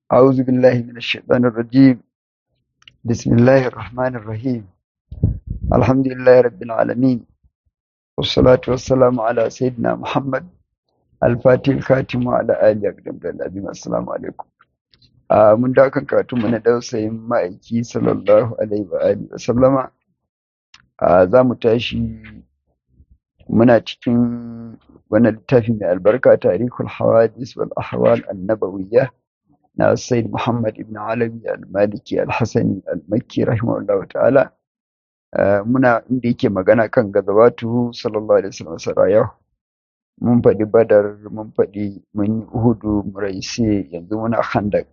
أعوذ بالله من الشيطان الرجيم بسم الله الرحمن الرحيم الحمد لله رب العالمين والصلاة والسلام على سيدنا محمد الفاتح الخاتم وعلى آله أقدم الأبيم السلام عليكم آه من داك كاتم من دوسي مائكي صلى الله عليه وآله وسلم آه za mu tashi muna cikin wani littafi mai albarka tarihul hawadis wal ahwal annabawiyya na Sayyid Muhammad ibn Alawi al-Maliki al-Hasani al-Makki rahimahullahu ta'ala muna inda yake magana kan gazawatu sallallahu alaihi wasallam sarayah mun faɗi badar mun faɗi mun yi uhudu muraisi yanzu muna khandak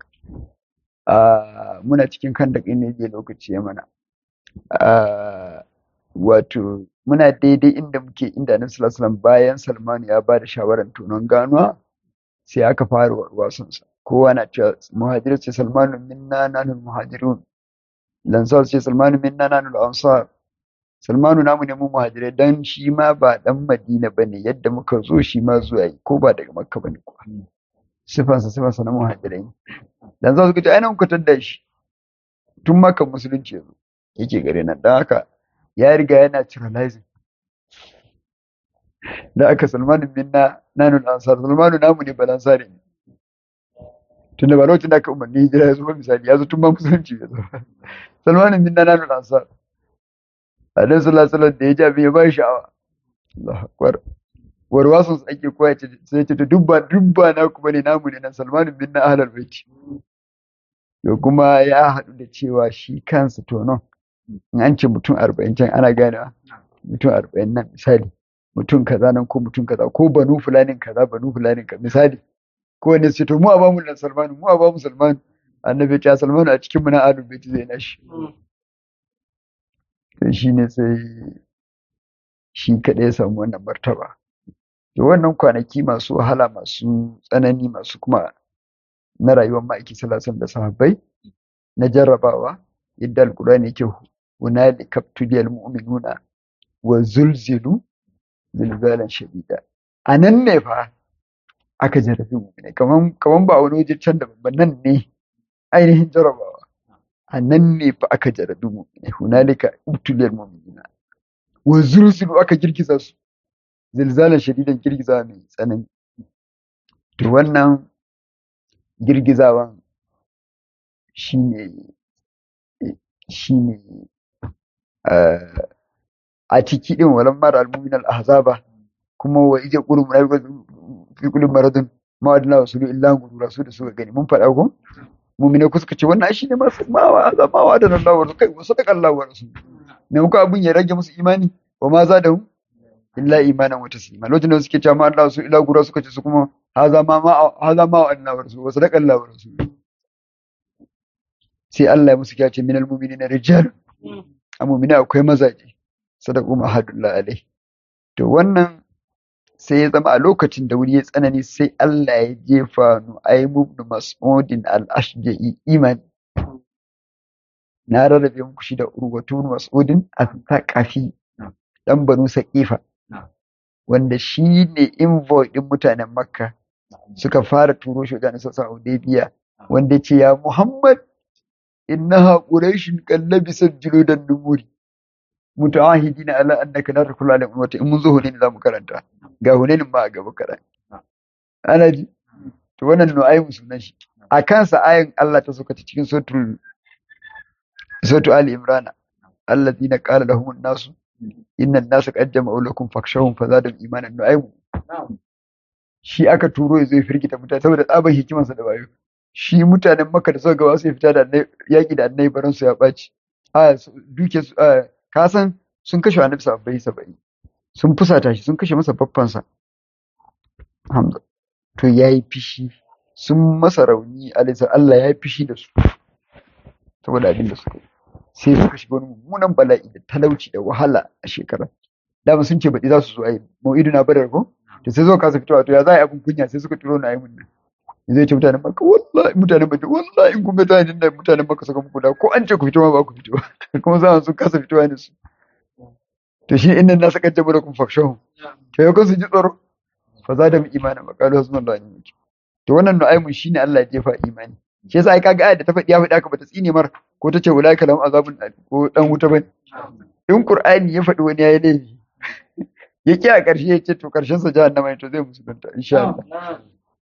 muna cikin khandak ne je lokaci ya mana wato muna daidai inda muke inda annabi sallallahu alaihi wasallam bayan Salman ya ba da shawarar tonon ganuwa sai aka fara wasansa kowa na cewa muhajiru ce salmanu minna nanul muhajirun lansar ce salmanu minna nanul ansar salmanu namu ne mu muhajirai dan shi ma ba dan madina bane yadda muka zo shi ma zuwa yi ko ba daga makka bane kuwa sifansa sifansa na muhajirai dan za su ga ainihin kwatar da shi tun maka musulunci yanzu yake gare nan dan haka ya riga yana ciralizing da aka salmanu minna nanul ansar salmanu namu ne balansari ne tunda ba lokacin da aka umarni hijira ya zo misali ya zo tun ba musulunci ya zo salmanin min nana nuna ansar alaihi sallallahu alaihi da ya ji abin ya ba sha'awa Allahu akbar warwasun ake koya ce sai ce dubba dubba na ku bane namu ne nan salmanin min na ahlul baiti to kuma ya haɗu da cewa shi kansa tonon in an ce mutum arba'in can ana ganewa mutum arba'in nan misali mutum kaza nan ko mutum kaza ko banu fulanin kaza banu fulanin kaza misali kowane su to mu a bamu nan salmanu mu a bamu salmanu annabi ya salmanu a cikin mu na ahlul baiti zai nashi to shine sai shi kadai ya samu wannan martaba to wannan kwanaki masu wahala masu tsanani masu kuma na rayuwar ma'aiki salasan da sahabbai na jarrabawa yadda alkurani yake hunali kaptuliyal mu'minuna wa zulzilu zilzalan shadida a nan ne fa aka jarrabi mu'minai kaman kaman ba wani waje can da babban nan ne ainihin jarrabawa a nan ne fa aka jarrabi mu'minai hunalika ubtuliyal mu'minina wa zulzilu aka girgiza su zilzalan shadidan girgiza mai tsanani to wannan girgizawan shine shine a ciki din walan mara al-mu'min al-ahzaba kuma wa ije qulu munafiqun fi kulli maradin ma adna wasulu illa gurura su da suka gani mun faɗa ko mu'mine ku suka ce wannan shi ne masu mawa azama wa da Allah wa kai wasu da Allah wa rasul ne muka abun ya rage musu imani wa ma za da hu illa imanan wa taslima lokacin da suke cewa ma Allah su ila gurura suka ce su kuma haza ma ma haza ma wa adna wa rasul wasu da Allah wa rasul sai Allah ya musu kyace minal mu'minina rijal a mu'mina akwai mazaje sadaqu ma hadullah alai to wannan sai ya zama a lokacin da wuri ya tsanani sai Allah ya jefa Nu'aym ibn Mas'udin al-Ashja'i iman na rarrabe muku shi da Urwatu ibn Mas'udin al-Thaqafi dan Banu Saqifa wanda shi ne envoy din mutanen Makka suka fara turo shi wajen sassa Hudaybiya wanda ya ce ya Muhammad innaha quraishin kallabisat juludan numuri mutawahidina ala annaka la takulu ala ummati in mun zo hunain za mu karanta ga hunain ma a gaba karan ana ji to wannan nu'aymu sunan shi a kansa ayin Allah ta soka cikin suratul suratul ali imran alladhina qala lahum an-nas inna an-nasa qad jama'u lakum fakshawhum fazadahum imanan nu'aymu shi aka turo ya zo ya firgita mutane saboda tsabar hikimarsa da wayo shi mutanen maka da suka gaba su fita da yaƙi da annai baran su ya ɓaci a duke su ka san sun kashe annabi sabbai saba'in sun fusata shi sun kashe masa babbansa hamza to ya yi fishi sun masa rauni alisa Allah ya yi fishi da su saboda abin da suka yi sai suka shiga wani mummunan bala'i da talauci da wahala a shekara dama sun ce baɗi za su zo a yi mau'idu na badar ko to sai zo kasa fitowa to ya za a yi abin kunya sai suka turo na yi mun nan zai ce mutanen maka wallahi mutanen maka wallahi in kun ga tani da mutanen maka suka muku da ko an ce ku fito ma ba ku fito kuma za sun kasa fitowa ne su to shi inda na saka jabu da kun fakshahu to ya su ji tsoro fa za da mu imanin makalu hasbun Allah ne to wannan nu'aymun shine Allah ya jefa imani shi yasa ai kaga ayat da ta faɗi ya faɗi aka bata tsine mar ko ta ce ulaika lahum azabun ko dan wuta bane in qur'ani ya faɗi wani yayi laifi ya ki a ƙarshe ya ce to ƙarshen sa jahannama ne to zai musulunta insha Allah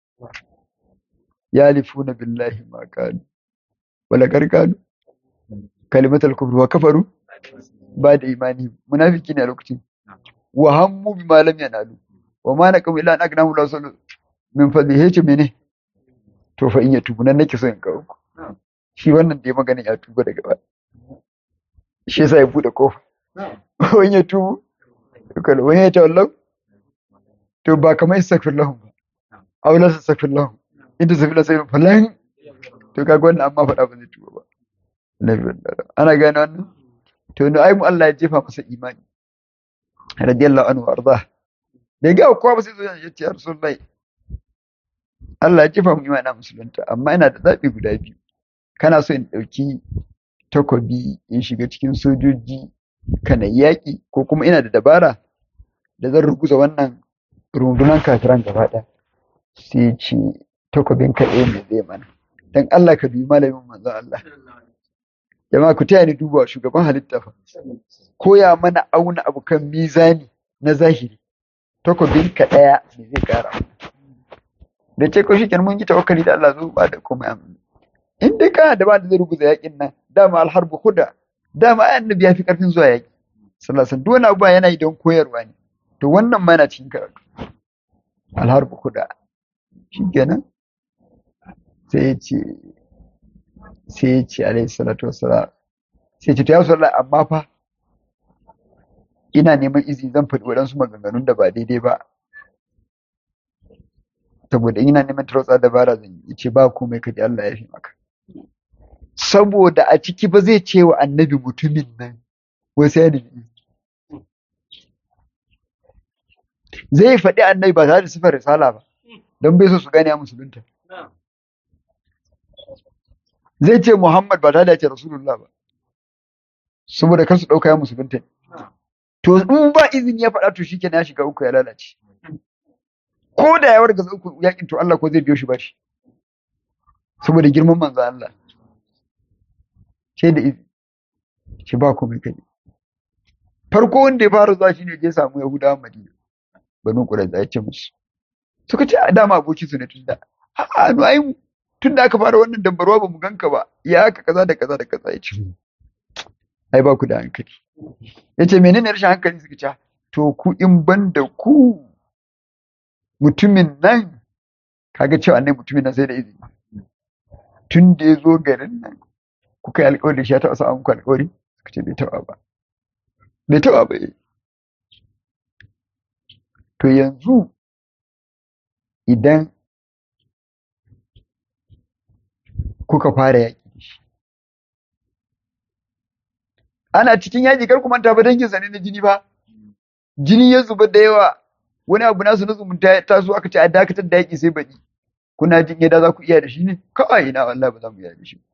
yalifuna billahi ma qalu wala karkanu kalimatul kufr wa kafaru ba da imani munafiki ne a lokacin wa hammu bima lam yanalu wa ma naqum illa an agnahu la sallu min fadli yace mene to fa in ya tubu nan nake so in kawo ku shi wannan da ya magana ya tuba daga ba shi yasa ya bude kofa wani ya tubu kala wani ya tawallau to ba kamar istaghfir lahum ba aw la tastaghfir lahum in tasfir lahum falan to kaga wannan amma faɗa ba zai tuba ba ana gane wannan to ne ai mu Allah ya jefa masa imani radiyallahu anhu arda da ga kowa ba sai zo ya ce rasulullahi Allah ya jefa mu imani musulunta amma ina da zaɓi guda biyu kana so in ɗauki takobi in shiga cikin sojoji kana yaƙi ko kuma ina da dabara da zan ruguza wannan rundunan kafiran gaba ɗaya sai ce takobin kaɗai ne zai mana dan Allah ka dubi malamin manzon Allah jama'a ku taya ni duba shugaban halitta fa koya mana auna abu kan mizani na zahiri takobin ka ɗaya me zai ƙara da ce ko shi mun yi tawakkali da Allah zo ba da komai amin in dai kana da ba da zai ruguza yakin nan dama alharbu huda dama annabi ya fi karfin zuwa yaki sallallahu alaihi wasallam abu yana yi don koyarwa ne to wannan ma yana cikin karatu alharbu huda shikenan sai ya ce sai ya ce alaihi salatu wassalam sai ya ce to ya sallallahu amma fa ina neman izini zan faɗi waɗansu maganganun da ba daidai ba saboda ina neman tarotsa dabara zan yi ce ba komai kaji Allah ya fi maka saboda a ciki ba zai ce wa annabi mutumin nan wai sai da zai faɗi annabi ba tare da sifar risala ba don bai so su gane a musulunta zai ce Muhammad ba tare da ya ce Rasulullah ba saboda kar su ɗauka ya musulunta to in ba izini ya faɗa to shi ya shiga uku ya lalace ko da ya warga uku yakin to Allah ko zai biyo shi ba shi saboda girman manzo Allah ce da izini ce ba komai kai farko wanda ya fara zuwa shine je samu Yahudawan Madina banu Qurayza ya ce musu suka ce a dama abokin su ne tun da a'a no ai tun da aka fara wannan dambarwa ba mu ganka ba ya aka kaza da kaza da kaza ya ce ai ba ku da hankali ya ce menene rashin hankali suka ce to ku in ban da ku mutumin nan kaga cewa annai mutumin nan sai da izini tun da ya zo garin nan kuka yi alkawari da shi ya taɓa sa muku alkawari suka ce bai taɓa ba bai taɓa ba to yanzu idan kuka fara yaƙi da shi ana cikin yaƙi kar ku manta ba danginsa ne na jini ba jini ya zuba da yawa wani abu nasu na zumunta ya taso aka ce a dakatar da yaƙi sai baɗi kuna jin yadda za ku iya da shi ne kawai ina wallahi ba za mu iya da shi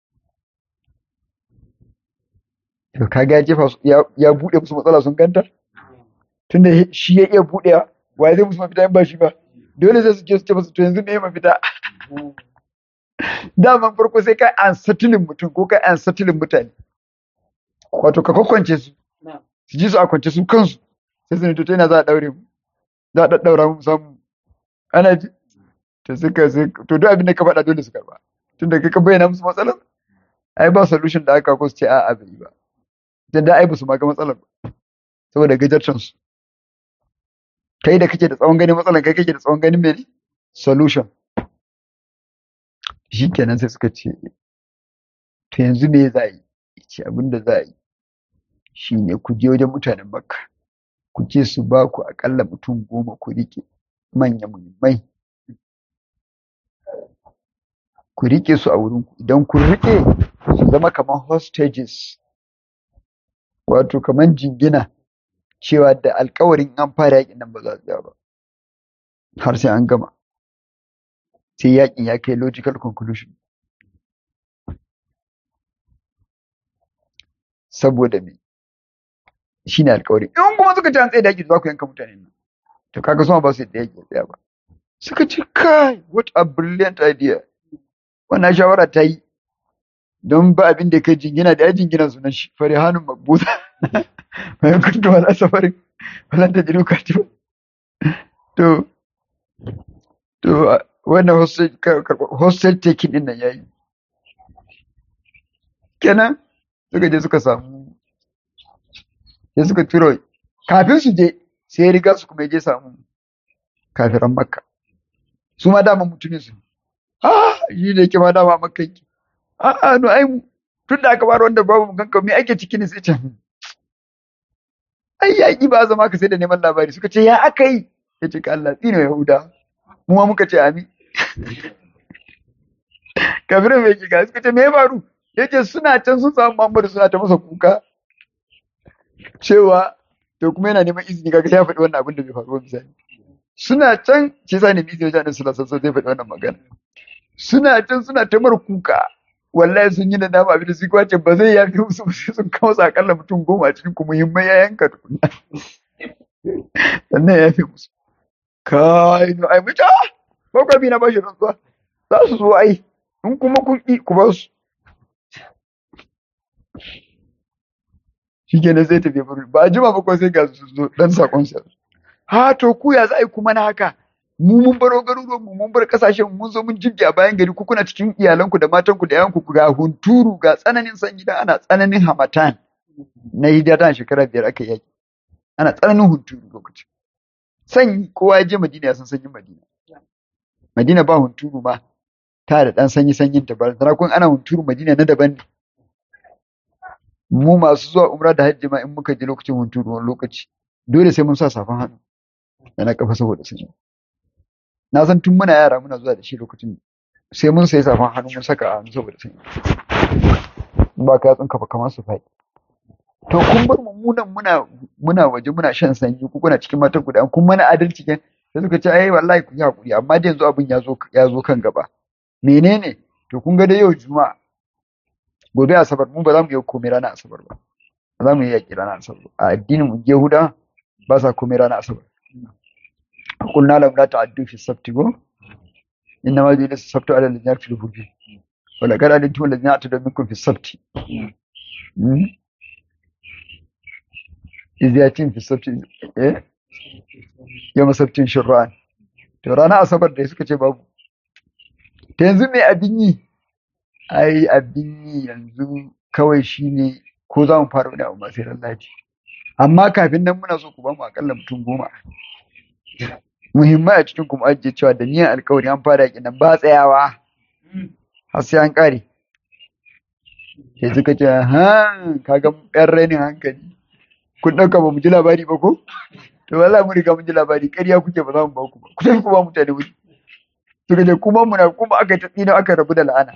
to kaga ya jefa ya buɗe musu matsala sun ganta tunda shi ya iya buɗewa wa zai musu mafita in ba shi ba dole sai su je su ce musu to yanzu me mafita daman farko sai kai an satilin mutum ko kai an satilin mutane wato ka kwakwance su su ji su a kwance su kansu sai su ne to ta yana za a daure mu za a daddaura mu samu ana ji to suka sai to duk abin da ka faɗa dole su karba tunda kai ka bayyana musu matsalar ai ba solution da aka ko su ce a'a bai ba dan da ai ba su ma ga matsalar ba saboda gajarcin su kai da kake da tsawon ganin matsalar kai kake da tsawon ganin mene solution shikenan sai suka ce to yanzu me za a yi ce abin da za a yi shine ku je wajen mutanen makka ku ce su ba ku akalla mutum goma ku rike manya muhimmai ku rike su a wurin ku idan kun rike su zama kamar hostages wato kamar jingina cewa da alkawarin an fara yakin nan ba za su ba har sai an gama sai yakin ya kai logical conclusion saboda me shi ne alkawari in kuma suka ci an tsaye da yaki za ku yanka mutane nan to kaga suma ba su yadda yaki tsaya ba suka ce kai what a brilliant idea wannan shawara ta yi don ba abin da kai jingina da ya jingina sunan shi fari hannun makbuza mai kuntu wala safarin wala ta jiru katiba to to wannan hostel taking din nan yayi kenan suka je suka samu sai suka tura kafin su je sai ya riga su kuma je samu kafiran makka su ma dama mutumin su ah shi ne ke ma dama makka yake a'a no ai tun da aka bar wanda babu mu ganka me ake ciki ne sai ce ai yaƙi ba zama ka sai da neman labari suka ce ya aka yi ya ce ka Allah tsino yahuda mu ma muka ce amin kafirin mai kika suka ce me ya faru ya ce suna can sun samu Muhammadu suna ta masa kuka cewa to kuma yana neman izini kaga ya faɗi wannan abin da bai faru ba misali suna can shi sa ne bi sai wajen suna sassa zai faɗi wannan magana suna can suna ta mara kuka wallahi sun yi da dama abin da su kwace ba zai yafi musu ba sai sun kawo akalla mutum goma a cikin kuma muhimmai ya yanka tukuna sannan ya yafi musu kai no ai muta ko ka bi na bashi rantsuwa za su zo ai in kuma kun ki ku ba su shikenan zai tafi ba a jima ba ko sai ga su zo dan sakon sa ha to ku ya za a yi kuma na haka mu mun baro garuruwan mu mun bar kasashen mun zo mun jibge a bayan gari ku kuna cikin iyalanku da matanku da yayanku ga hunturu ga tsananin sanyi da ana tsananin hamatan na hidatan shekara biyar aka yaki ana tsananin hunturu lokaci sanyi kowa ya je madina ya san sanyin madina madina ba hunturu ma ta da dan sanyi sanyin ta ba tana kun ana hunturu madina na daban ne mu masu zuwa umra da hajji ma in muka je lokacin hunturu wani lokaci dole sai mun sa safan hannu da na kafa saboda sanyi na san tun muna yara muna zuwa da shi lokacin sai mun sai safan hannu mun saka a hannu saboda sanyi ba ka yatsun kafa kamar su faɗi to kun bar mu munan muna muna waje muna shan sanyi ku kuna cikin matan ku da kun mana adalci ke sai suka ce ai wallahi ku yi hakuri amma da yanzu abin ya zo ya zo kan gaba menene to kun ga da yau juma'a gobe asabar mu ba za mu yi komai ranar asabar ba ba za mu yi yaƙi ranar asabar ba a addinin mu yahuda ba sa komai ranar asabar قلنا لهم لا تعدوا في السبت go إنما جئنا السبت على الذين يختلفون فيه ولقد علمتم الذين اعتدوا منكم في السبت إذ يأتين في السبت إيه يوم سبت شرعان to rana asabar da suka ce babu ta yanzu mai abin yi ai abin yi yanzu kawai shine ko za mu fara wani abu masu lalaci amma kafin nan muna so ku ba mu akalla mutum goma muhimmai a cikin kuma ajiye cewa da niyan alkawari an fara yakin nan ba tsayawa har sai an kare sai suka ce ha kaga yan rainin hankali kun ɗauka ba mu ji labari ba ko to wallahi mun riga mun ji labari ƙarya kuke ba za mu ba ku ba ku tafi ku ba mutane wuri suka ce kuma muna kuma aka ta tsina aka rabu da la'ana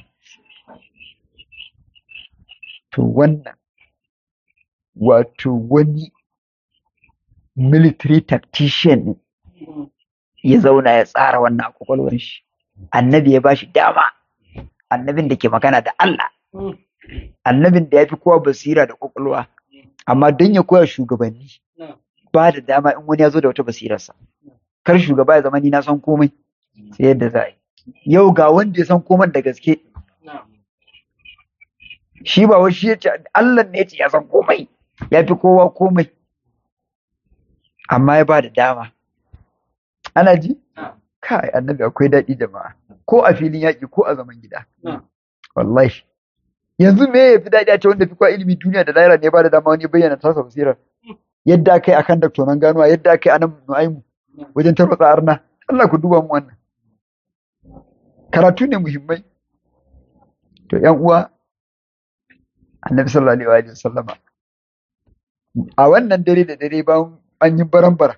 to wannan wato wani military tactician ne ya zauna ya tsara wannan a kwakwalwar shi annabi ya bashi dama annabin da ke magana da Allah annabin da ya fi kowa basira da kwakwalwa amma don ya koya shugabanni ba da dama in wani ya zo da wata basirarsa kar shugaba ya zama ni na san komai sai yadda za a yi yau ga wanda ya san komai da gaske shi ba wai shi ya ce Allah ne ya ce ya san komai ya fi kowa komai amma ya ba da dama ana ji kai annabi akwai daɗi jama'a ko a filin yaƙi ko a zaman gida wallahi yanzu me ya fi daɗi a ce wanda fi kwa ilimi duniya da lahira ne ba da dama wani bayyana tasa basirar yadda aka yi akan daktonan ganuwa yadda aka yi anan nu'aimu wajen tarwatsa arna Allah ku duba mu wannan karatu ne muhimmai to yan uwa annabi sallallahu alaihi wa sallama a wannan dare da dare bayan an yi baran-baran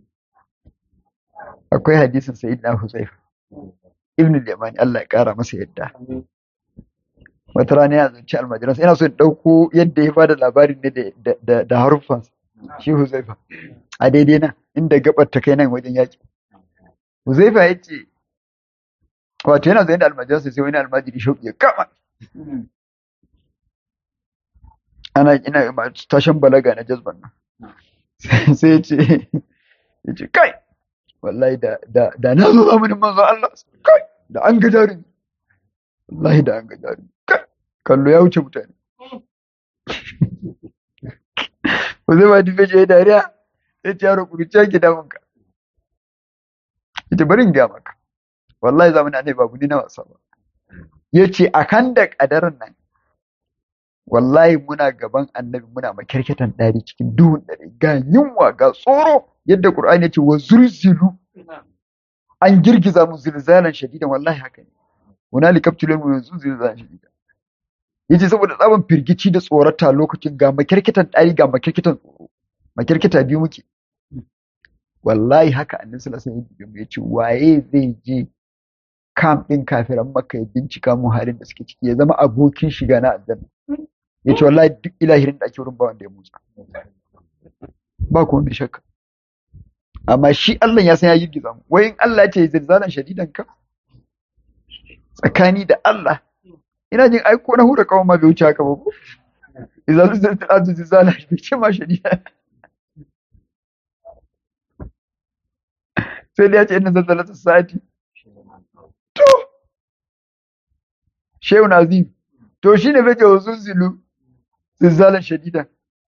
akwai hadisin sa'id na Huzaifa ibn al-Yamani Allah ya kara masa yadda wata rana ya zance almajiransa ina so in dauko yadda ya bada labarin ne da da harufan shi Huzaifa a daidai nan inda gabar ta kai nan wajen yaki Huzaifa ya ce wato yana zai da almajiransa sai wani almajiri shauki ya kama ana ina tashin balaga na jazban nan sai ya ce ya ce kai wallahi da da da na zo zamanin manzo Allah kai da an ga jarumi wallahi da an ga jarumi kallo ya wuce mutane ko zai ba dufe je dariya ya ce yaro kuruciya ki damun ka ita bari in gaya maka wallahi zamanin annabi babu ni na wasa ba ya ce a kan da kadarin nan wallahi muna gaban annabi muna makirkitan ɗari cikin duhun ɗari ga yunwa ga tsoro yadda Qur'ani ya ce wa zulzilu an girgiza mu zilzalan shadidan wallahi haka ne hunali kaptulun mu yanzu zilzalan shadidan yace saboda tsaban firgici da tsorata lokacin ga makirkitan ɗari ga makirkitan tsoro makirkita biyu muke wallahi haka annabi sallallahu alaihi wasallam ya ce waye zai je kam ɗin kafiran makka ya bincika mu halin da suke ciki ya zama abokin shiga na aljanna ya ce wallahi duk ilahirin da ake wurin ba wanda ya motsa ba kuma mai shakka amma shi Allah ya san ya girgiza mu wai in Allah ya ce zilzalan shadidan ka tsakani da Allah ina jin aiko na hura kawai ma bai wuce haka ba ko idan zilzalan ardu zilzalan bai ce ma shadida sai da ya ce inna zalzalatu sa'ati to shehu nazim to shine bai ce wasu zilu zilzalan shadidan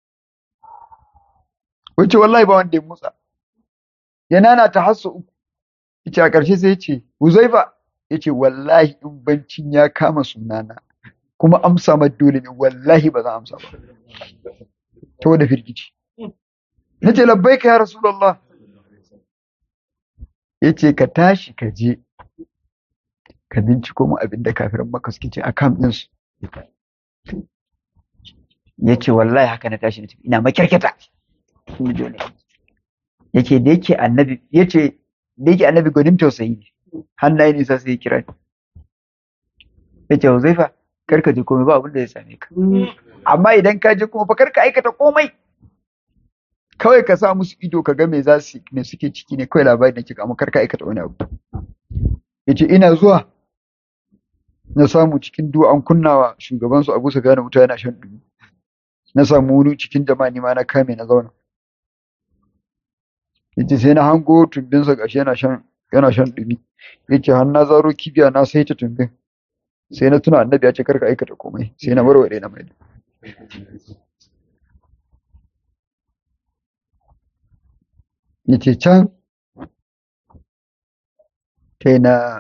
wace wallahi ba wanda ya motsa yana na ta hasso uku yace a ƙarshe sai yace Huzaifa yace wallahi in bancin ya kama sunana kuma amsa ma dole ne wallahi ba zan amsa ba to da firgici nace labbaika ya rasulullah yace ka tashi ka je ka binciko mu abin da kafiran maka suke ce a kam ɗinsu yace wallahi haka na tashi na tafi ina makirkita yake da yake annabi yace da yake annabi gwanin tausayi ne hannaye nisa sai ya kira ni yace Huzaifa kar ka je komai ba abin da ya same ka amma idan ka je kuma fa kar ka aikata komai kawai ka sa musu ido ka ga me za su me suke ciki ne kawai labarin da ke amma kar ka aikata wani abu yace ina zuwa na samu cikin duwa an kunnawa shugaban su Abu Sufyan wuta yana shan dumi na samu wuri cikin jama'a ni ma na kame na zauna yace sai na hango tumbinsa gashi yana shan yana shan dumi yace har na zaro kibiya na sai ta tumbin sai na tuna annabi ya ce karka aikata komai sai na warware na mai yace can sai na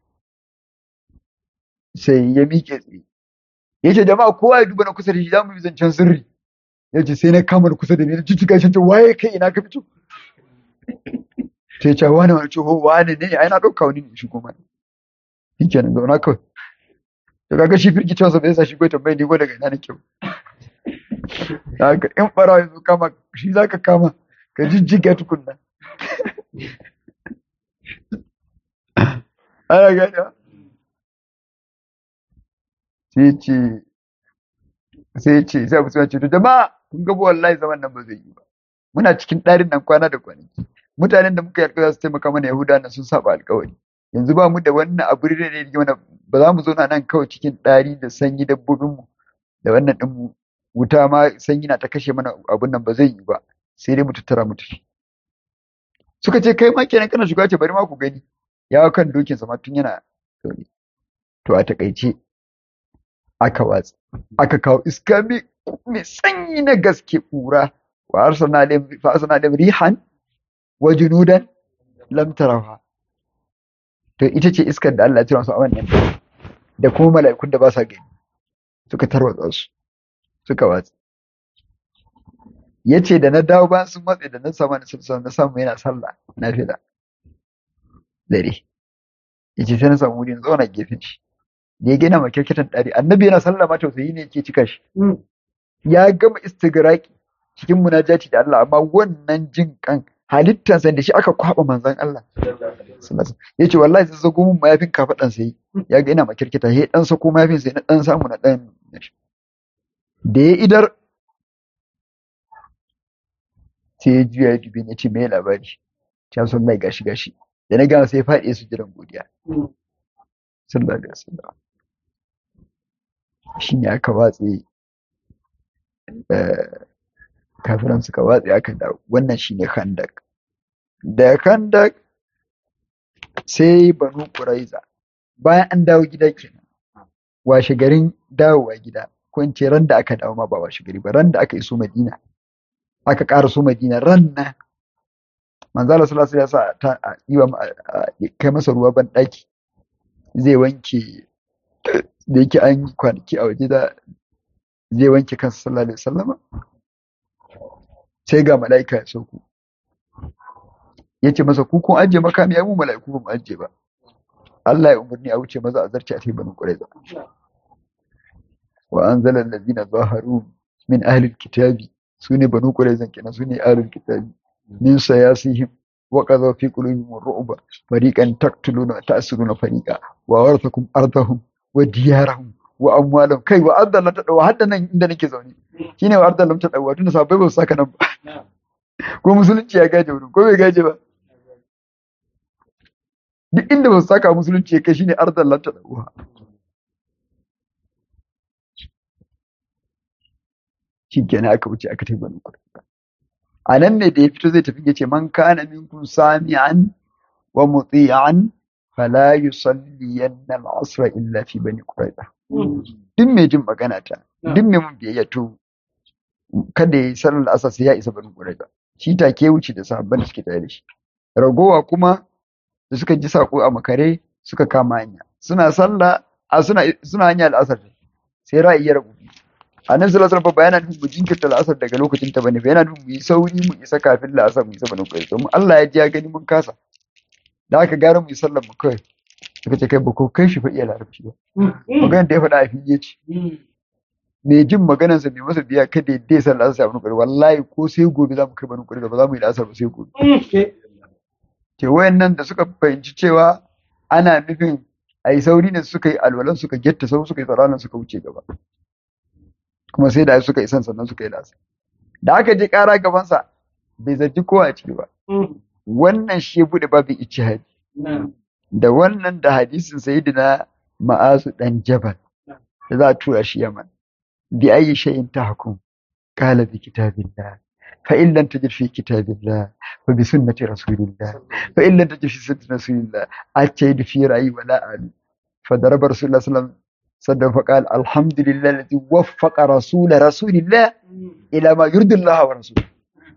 sai ya miƙe tsaye yace jama'a kowa ya duba na kusa da shi zamu yi zancen sirri yace sai na kama da kusa da ni na jijjiga shi waye kai ina ka fito sai ce wani wani ce wani ne ai na ɗauka wani ne shi kuma shi kenan zauna kawai to kaga shi firki cewa bai sa shi ko tambayi ni ko daga ina nake haka in ɓarawa ya zo kama shi za ka kama ka jijjiga tukunna ana gani sai ce sai ce sai abu ce to jama'a kun ga wallahi zaman nan ba zai yi ba muna cikin ɗarin nan kwana da kwanaki mutanen da muka yi alƙawari su taimaka mana Yahuda na sun saba alƙawari yanzu ba mu da wannan abu da ne mana ba za mu zo nan kawai cikin ɗari da sanyi dabbobin mu da wannan ɗin mu wuta ma sanyi na ta kashe mana abun nan ba zai yi ba sai dai mu tattara mu tafi suka ce kai ma kenan kana shiga ce bari ma ku gani ya kan dokin sa ma tun yana zaune to a takaice aka watsa aka kawo iska mai sanyi na gaske ƙura wa arsalna alayhim fa arsalna alayhim rihan wa junudan lam tarawha to ita ce iskar da Allah ya tura su a wannan da kuma mala'ikun da ba sa gani suka tarwatsa su suka watsa yace da na dawo ba sun matse da na samu na sallah na samu yana sallah na fida dare yace sai na samu wuri na zauna gefen shi da ya gina makirkitan ɗari annabi yana sallah ma tausayi ne yake cika shi ya gama istigraki cikin munajati da Allah amma wannan jin kan halittansa da shi aka kwaba manzon Allah ya ce wallahi sai zago mun mayafin kafaɗan sai ya ga ina makirkita ya dan sako mayafin sai na dan samu na dan da ya idar sai ya juya ya dubi ne ce me labari ta son mai gashi gashi da na gama sai ya faɗi su jiran godiya sallallahu alaihi wasallam shi ne aka watse kafiran suka watse aka dawo wannan shi ne khandak da khandak sai banu quraiza bayan an dawo gida kenan washe garin dawowa gida ko in ce ran da aka dawo ma ba washe gari ba ran da aka iso Madina aka ƙara so Madina ran nan manzo Allah sallallahu alaihi wasallam ya sa ta yi wa kai masa ruwa ban daki zai wanke da yake an yi kwanaki a waje da zai wanke kansa sallallahu alaihi wasallam sai ga mala'ika ya sauko ya ce masa ku kun ajiye makami ya mu mala'iku ba mu ajiye ba Allah ya umarni a wuce maza a zarce a sai banu qurayza wa anzala allazina zaharu min ahli alkitabi sune banu qurayza kenan sune ahli alkitabi min sayasihim wa qadha fi qulubihim ar-ru'ba fariqan taqtuluna wa ta'siruna fariqa wa warathakum ardahum wa diyarahum wa amwalahum kai wa ardallam ta dawa hadda nan inda nake zaune shine wa ardallam ta dawa tunda sabai ba su saka nan ba ko musulunci ya gaje wurin ko bai gaje ba duk inda ba su saka musulunci ya kai shine ardallam ta dawa shikenan aka wuce aka tafi banu qurayza a nan ne da ya fito zai tafi ya ce man kana minkum sami'an wa muti'an fala yusalliyanna al-asr illa fi bani qurayza duk mai jin magana ta duk mai mun biyayya to kada ya yi sallar asar sai ya isa bani qurayza shi take wuce da sahabban da suke tare da shi ragowa kuma da suka ji sako a makare suka kama hanya suna sallah a suna suna hanya al'asar sai ra'ayi ya rabu a nan sallallahu alaihi wasallam yana nufin mu jinkirta la'asar daga lokacin ta bane yana nufin mu yi sauri mu isa kafin la'asar mu isa bane kai domin Allah ya ji ya gani mun kasa da aka gara mu yi sallar mu kai suka ce kai ba ko kai shi fa iya larabci ba maganar da ya faɗa a fili ce mai jin maganar sa mai masa biya kada ya dai sallar asar bane kai wallahi ko sai gobe za mu kai bane kai ba za mu yi la'asar ba sai gobe ke wayannan da suka fahimci cewa ana nufin a yi sauri ne suka yi alwalan suka getta sau suka yi tsaranan suka wuce gaba kuma sai da suka isan sannan suka yi lasa da aka je kara gabansa bai zargi kowa a ciki ba wannan shi ya bude babin ijtihadi da wannan da hadisin sayyidina ma'azu dan jabal da za a tura shi yaman bi ayi shay'in tahkum qala bi kitabillah fa in lam tajid fi kitabillah fa bi sunnati rasulillah fa in lam tajid fi sunnati rasulillah atayid fi ra'yi wala ali fa daraba rasulullah sallallahu alaihi wasallam صدق فقال الحمد لله الذي وفق رسول رسول الله الى ما يرضي الله ورسوله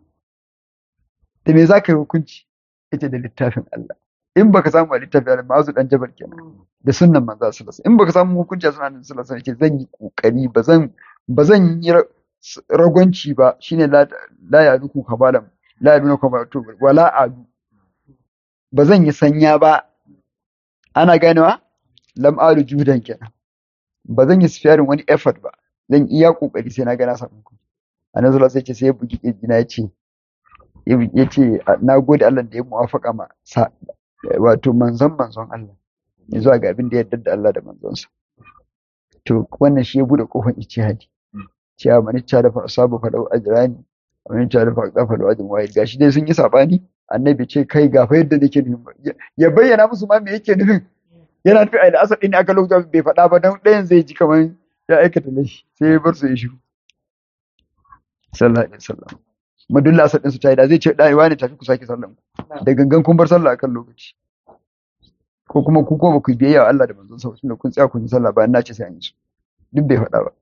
da me zaka yi hukunci ita da littafin Allah in baka samu a littafin Allah ma'azu dan jabal kenan da sunnan manzo sallallahu alaihi in baka samu hukunci a sunan sallallahu alaihi zan yi kokari bazan bazan yi ragwanci ba shine la la ya duku kabalam la ya duku kabalatu wala adu bazan yi sanya ba ana ganewa lam alu judan kenan ba zan yi sifiyarin wani effort ba zan iya kokari sai na ga na samu ku annabi sallallahu alaihi ce sai ya bugi kirjina ya ce ya ce na gode Allah da ya muwafaka ma sa wato manzon manzon Allah ya zuwa ga abin da ya yarda da Allah da manzonsa to wannan shi ya bude kofar ijtihadi cewa mani ta da asabu fa dau ajrani mani ta da fa qafa da ajin wahid gashi dai sun yi sabani annabi ce kai ga fa yadda nake nufin ya bayyana musu ma me yake nufin yana nufi a da asar ɗin aka lokacin bai faɗa ba don ɗayan zai ji kamar ya aikata laifi sai ya bar su ya shiru sallallahu alaihi wasallam madulla asar ɗin su ta yi da zai ce ɗaya wani tafi ku sake sallan ku da gangan kun bar sallah akan lokaci ko kuma ku ko ba ku biyayya wa Allah da manzon sa tunda kun tsaya kun yi sallah bayan na ce sai an yi su duk bai faɗa ba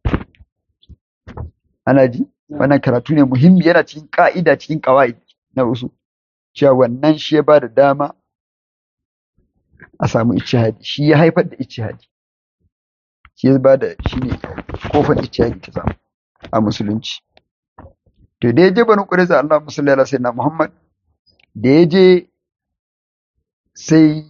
ana ji wannan karatu ne muhimmi yana cikin ka'ida cikin kawai na usu cewa wannan shi ya ba da dama a samu ijtihadi shi ya haifar da ijtihadi shi ya ba da shi ne kofar ijtihadi ta samu a musulunci to da ya je banu ƙureza Allah musalli ala sayyidina Muhammad da ya je sai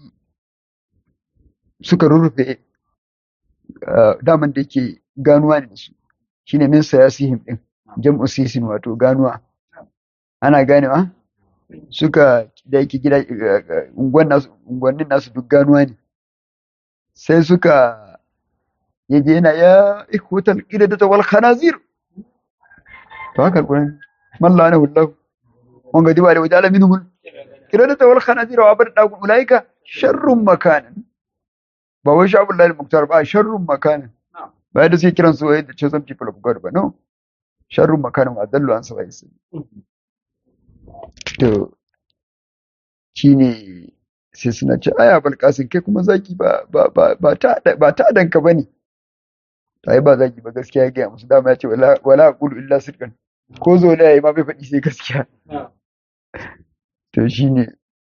suka rurrufe daman da yake ganuwa ne da su shine min sayasihim din jam'u sisin wato ganuwa ana ganewa suka da yake gida unguwannin nasu duk ganuwa ne sai suka yaje yana ya ikhutal qidata wal khanazir to haka alquran malla ana wallahu on ga diba da wajala minhum qidata wal khanazir wa abada dagu ulaika sharrun makanan ba wai sha Abdullahi Muktar ba sharrun makanan ba da suke kiran su wai the chosen people of God ba no sharrun makanan wa dallu an sabai to shi ne sai suna ce aya balkasin kai kuma zaki ba ba ba ba ta ba ta danka bane to ai ba zagi ba gaskiya ya gaya musu dama ya ce wala wala aqulu illa sidqan ko zo da yayi ma bai faɗi sai gaskiya to shine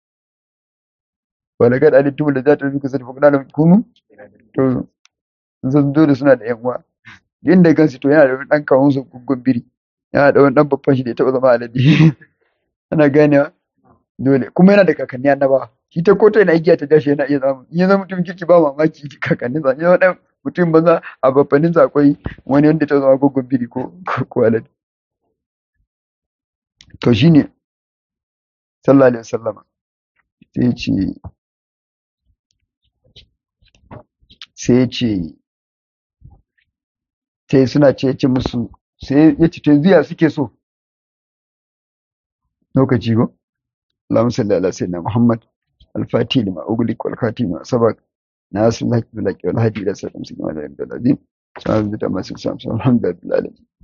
wala kad alimtum la zata fi kasat faqna lam kunu to zan zo da suna da yan uwa inda kansu to yana da wani dan kawun su gungun biri yana da wani dan babban shi da ya taba zama alade ana ganewa dole kuma yana da kakanni annabawa shi ta kota yana igiya ta dashi yana iya zama in ya zama mutum kirki ba mamaki kakannin sa ya zama mutum banza a babbanin sa akwai wani wanda ta zama gungun biri ko ko alade to shine sallallahu alaihi wasallama sai ce sai ce sai suna ce ce musu sai ya ce yanzu ya suke so lokaci ko Allahumma salli ala sayyidina Muhammad al-Fatih lima ughliq wal khatim ma sabaq nasir al-haq bil haqq wal hadi ila siratal mustaqim wa ala alihi wa sahbihi alhamdulillahi